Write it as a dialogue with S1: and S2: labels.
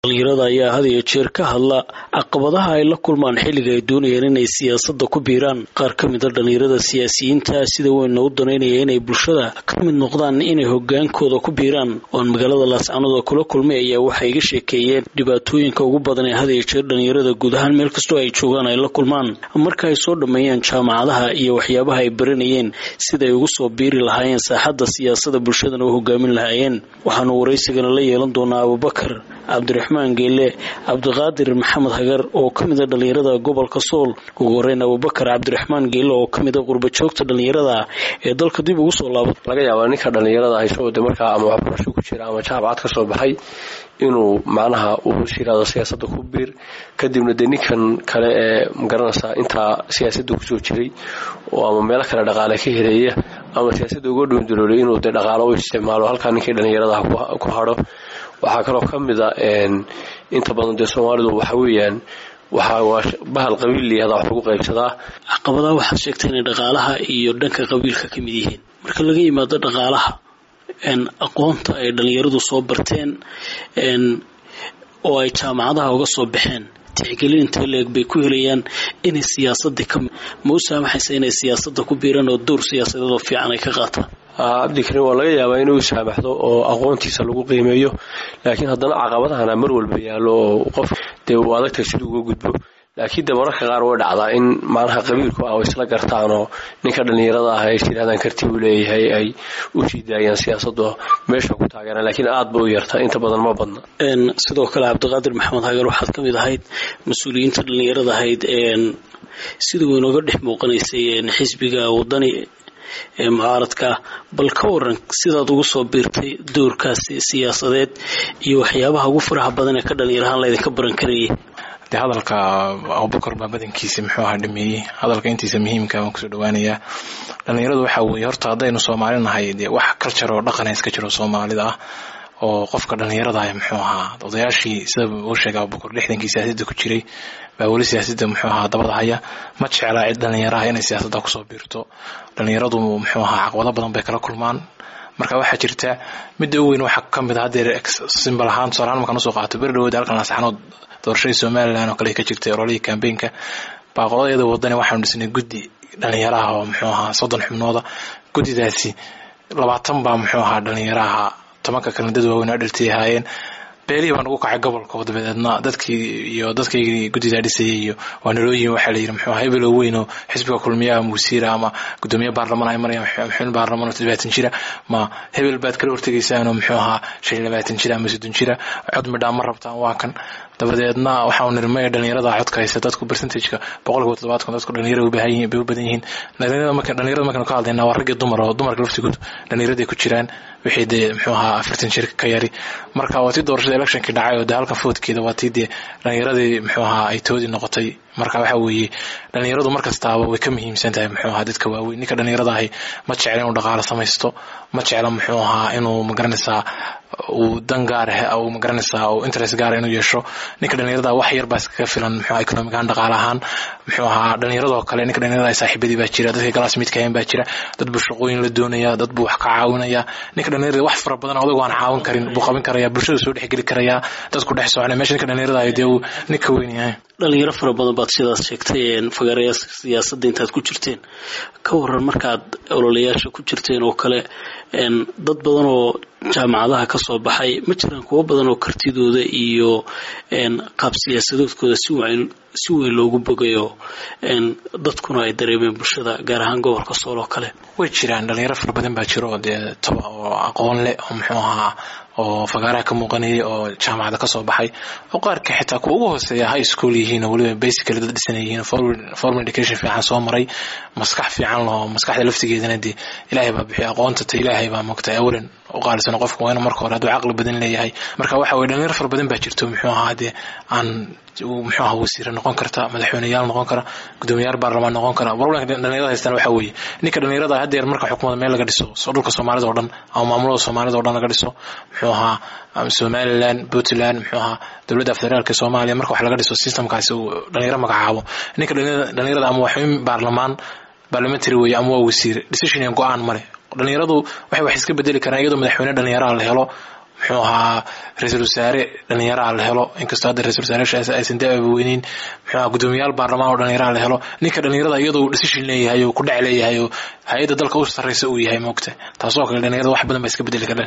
S1: dhalinyarada ayaa had iyo jeer ka hadla caqabadaha ay la kulmaan xilliga ay doonayaan inay siyaasadda ku biiraan qaar ka mid a dhalinyarada siyaasiyiinta sida weynna u danaynaya inay bulshada ka mid noqdaan inay hogaankooda ku biiraan oon magaalada laascanood kula kulmay ayaa waxay iga sheekeeyeen dhibaatooyinka ugu badan ee had iyo jeer dhalinyarada guud ahaan meel kastoo ay joogaan ay la kulmaan marka ay soo dhammeeyaan jaamacadaha iyo waxyaabaha ay baranayeen siday ugu soo biiri lahaayeen saaxadda siyaasada bulshadana u hogaamin lahaayeen waxaanu waraysigana la yeelan doonaa abubakar cabdiraxmaan geele cabdiqaadir maxamed hagar oo ka mid a dhalinyarada gobolka sool ugu horeyn abubakar cabdiraxmaan geele oo ka mid a qurbajoogta dhalinyarada ee dalka dib ugu soo laabata
S2: laga yaabaa ninka dhalinyarada hayso de markaa ama waxbarasho ku jira ama jaamacad ka soo baxay inuu macnaha uu shiraado siyaasadda ku biir kadibna dee ninkan kale ee magaranaysaa intaa siyaasadda kusoo jiray oo ama meelo kale dhaqaale ka heleeya ama siyaasadda uga dhuunduloolay inuu dee dhaqaalo u isticmaalo halkaa ninkii dhalinyaradaha ku hadho waxaa kaloo ka mid a inta badan dee soomaalidu waxa weeyaan waxaa waa bahal qabiil layihahdaa wax lagu qaybsadaa
S1: caqabadaha waxaad sheegtay inay dhaqaalaha iyo dhanka qabiilka ka mid yihiin marka laga yimaado dhaqaalaha aqoonta ay dhalinyaradu soo barteen oo ay jaamacadaha uga soo baxeen tixgelin intee leeg bay ku helayaan inay siyaasadii ka ma u saamaxaysa inay siyaasadda ku biiraan oo dowr siyaasadeed oo fiican ay ka qaataan
S2: cabdikariim waa laga yaabaa inuu saamaxdo oo aqoontiisa lagu qiimeeyo laakiin haddana caqabadahana mar walba yaallo oo qof dee uu adagtay siduu uga gudbo laakiin de mararka qaar way dhacdaa in macnaha qabiilku ah isla gartaan oo ninka dhalinyarada ah ay tirahdaan karti uu leeyahay ay u sii daayaan siyaasado meesha ku taageeraan laakiin aad ba u yarta inta badan ma badna
S1: sidoo kale cabdiqaadir maxamed hagar waxaad ka mid ahayd mas-uuliyiinta dhalinyarada ahayd sida way nooga dhex muuqanaysay xisbiga wadani ee mucaaradka bal ka waran sidaad ugu soo biirtay doorkaasi siyaasadeed iyo waxyaabaha ugu faraha badan ee ka dhalinyarahaan laydinka baran karayay
S3: de hadalka abubakar baa badankiisa muxuu ahaa dhameeyey hadalka intiisa muhiimka waan kusoo dhawaanayaa dhalinyaradu waxaa weeye horta haddaynu soomaali nahay dee wax culture oo dhaqana iska jiro soomaalida ah oo qofka dhalinyarada ah muxuu ahaa odayaashii sida uu sheegay abubakar lixdankii siyaasadda ku jiray baa weli siyaasadda muxuu ahaa dabada haya ma jeclaa cid dhalinyaraha inay siyaasadda kusoo biirto dhalinyaradu muxuu ahaa caqabado badan bay kala kulmaan marka waxaa jirta midda u weyn waxaa ka mid a hadeer simbal ahaan tusaalahaan markaan usoo qaato beri dhawood halkan lasaxanood doorashadii somalilan oo kale ka jirtay ololihii kambeynka baaqodadeeda wadani waxaanu dhisnay guddi dhalinyaraha oo muxuu ahaa soddon xubnooda guddidaasi labaatan baa muxuu ahaa dhalinyaraha tobanka kalena dad waaweyn dhaltay ahaayeen beelihii baa nagu kacay gobolka oo dabadeedna dadkii iyo dadkaygii guddidaa dhisayay iyo waa nalooyin waxaa layidhi muxuu ahaa hebel oo weyn oo xisbiga kulmiyaha ama wasiira ama gudoomiye baarlamaan ay marayaan xubin baarlamaan oo labaatan jira ma hebel baad kala hortegaysaan oo muxuu ahaa shan iyo labaatan jira ama soddon jira cod midhaa ma rabtaan waa kan dabadeedna waxaanu niri maya dhalinyarada codka haysa dadku percentageka boqolkiiba toddobaadkan dadku dhalinyara bay u badan yihiin dhalinyarada markaynu ka hadlaynaa waa ragii dumar oo dumarka laftigood dhalinyaraday ku jiraan wixii dee muxuu ahaa afartan jir ka yari marka waa tii doorashada electionkii dhacay oo dee halkan foodkeeda waa tii dee dhalinyaradii muxuu ahaa ay toodii noqotay marka waxa weeye dhalinyaradu mar kastaaba way ka muhiimsan tahay muxuu ahaa dadka waaweyn ninka dhalinyarada ahi ma jecla inuu dhaqaalo samaysto ma jecla muxuu ahaa inuu magaranaysaa uu dan gaar uu magaranaysaa uu interest gaara inuu yeesho ninka dhalinyarada wax yar baa iskaga filan muxuu ahaa economic ahaan dhaqaale ahaan muxuu ahaa dhalinyaradoo kale ninka dhalinyarada saaxiibadii baa jira dadka galaas midkahayn baa jira dad buu shaqooyin la doonaya dad buu wax ka caawinaya ninka dhalinyarada wax fara badan odagu aan caawin karin buu qaban karaya bulshada soo dhexgeli karaya dadku dhex soconaya meesha ninka dhalinyarada ahi dee uu ninka weyn yahay
S1: dhalinyaro fara badan baad sidaas sheegtay fagaarayaa siyaasadda intaad ku jirteen ka waran markaad ololayaasha ku jirteen oo kale dad badan oo jaamacadaha ka soo baxay ma jiraan kuwo badan oo kartidooda iyo qaab siyaasadoodkooda si weyn loogu bogayo dadkuna ay dareemeen bulshada gaar ahaan gobolka sool oo kale
S3: way jiraan dhalinyaro fara badan baa jiro oo dee toba oo aqoon leh oo muxuu ahaa oo fagaaraha ka muuqanayay oo jaamacada ka soo baxay oo qaarka xitaa kuwa ugu hooseeya high school yihiin oo weliba basically dad dhisan yihiin formal education fiican soo maray maskax fiican loo maskaxda laftigeedana dee ilaahay baa bixiya aqoonta ta ilaahay baa moogtay awalan u qaalisano qofka waa inu marka hore hadduu caqli badan leeyahay marka waxa weye dhalinyaro fara badan baa jirto muxuu ahaa dee aan muxuu ahaa wasiire noqon karta madaxweyneyaal noqon kara gudoomiyaal baarlamaan noqon kara problemka dhalinyarada haystaan waxa weeye ninka dhalinyarada haddeer marka xukuumada meel laga dhiso dhulka soomaalida oo dhan ama maamulada soomaalida o dhan laga dhiso muxuu ahaa somaliland puntland muxuu ahaa dowladda federaalka soomaaliya marka wax laga dhiso systemkaasi uu dhalinyaro magacaabo ninka dhalinyarada ama waa xubin baarlamaan parliamentary weeye ama waa wasiire decision iyo go-aan male dhalinyaradu waxay wax iska bedeli karaan iyadoo madaxweyne dhalinyaraha la helo muxuu ahaa ra-iisul wasaare dhalinyaraha la helo inkastoo hadda ra-isul wasaarayaashaas aysan da-aba weyneyn muxuu ahaa guddoomiyaal baarlamaan oo dhalinyaraha la helo ninka dhalinyarada iyadoo decision leeyahay oo ku dhac leeyahay oo hay-adda dalka u sarreysa uu yahay moogta taasoo kale dhalinyarada wax badan ba iska bedeli kardha